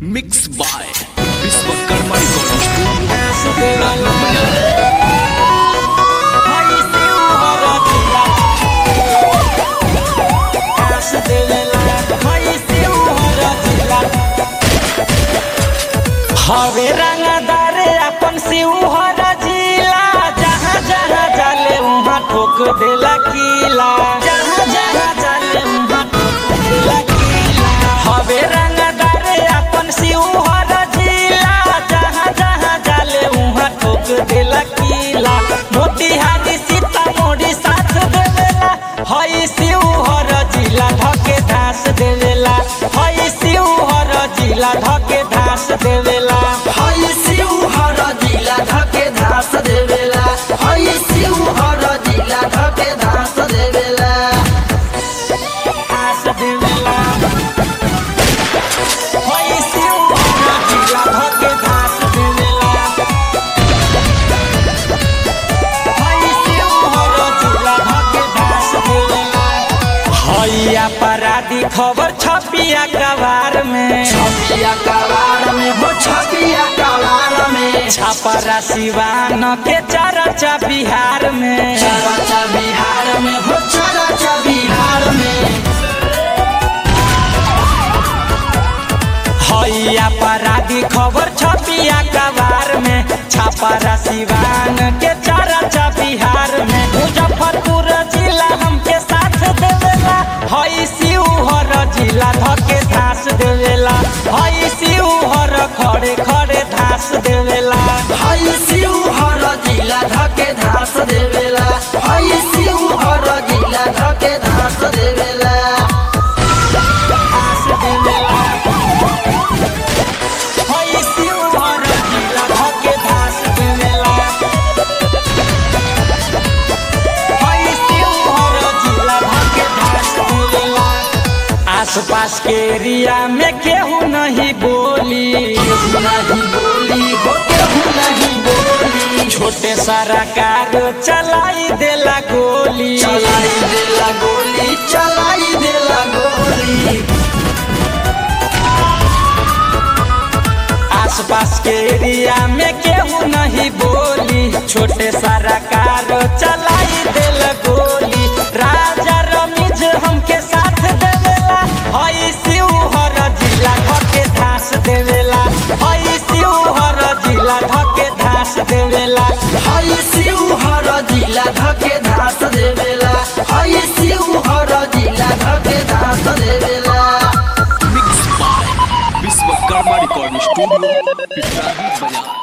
mix by Vishwakarma recording studio Rana बाजार हवे रंगदार अपन शिवहर जिला जहाँ जहाँ जाले उहाँ ठोक देला किला जहाँ जहाँ जाले उहाँ ठोक देला किला हवे रंगदार अपन शिवहर जिला जहाँ जहाँ जाले उहाँ ठोक देला किला मोतिहारी सीतामढ़ी साथ देवेला हई शिवहर जिला धके धास देवेला हई शिवहर जिला धके धास देवेला हई शिवहर जिला धके धास देवेला हई शिवहर जिला धके धास देवेला धास देवेला हई शिवहर जिला धके धास देवेला हई शिवहर जिला धके धास देवेला हई अपराधी खबर छपिया कबार में छपिया कवार में हो छपिया कवार में छपरा सिवान के चरचा बिहार में चरचा बिहार में हो चरचा बिहार में हई अपराधी खबर छपिया कबार में छपरा सिवान के चरचा बिहार में मुजफ्फरपुर जिला हमके साथ देवेला हई शिवहर जिला धके धास देवेला हई शिवहर खड़े खड़े धास देवेला हई शिवहर जिला धके धास देवेला हई शिवहर जिला धके धास देवेला धास देवेला हई शिवहर जिला धके धास देवेला हई शिवहर जिला धके धास देवेला आसपास के एरिया में केहू नहीं बोली केहू नहीं बोली हो केहू नहीं बोली छोटे सारा कार चलाई देला गोली चलाई देला गोली चलाई देला गोली आसपास के एरिया में केहू नहीं बोली छोटे सारा कार चलाई देल गोली राजा रमीज हमके साथ देवेला हई शिवहर जिला धके धास देवेला हई शिवहर जिला धके धास देवेला हई शिवहर जिला धके धास देवेला हई शिवहर जिला धके धास देवेला mix by Vishwakarma recording studio Piprahi बाजार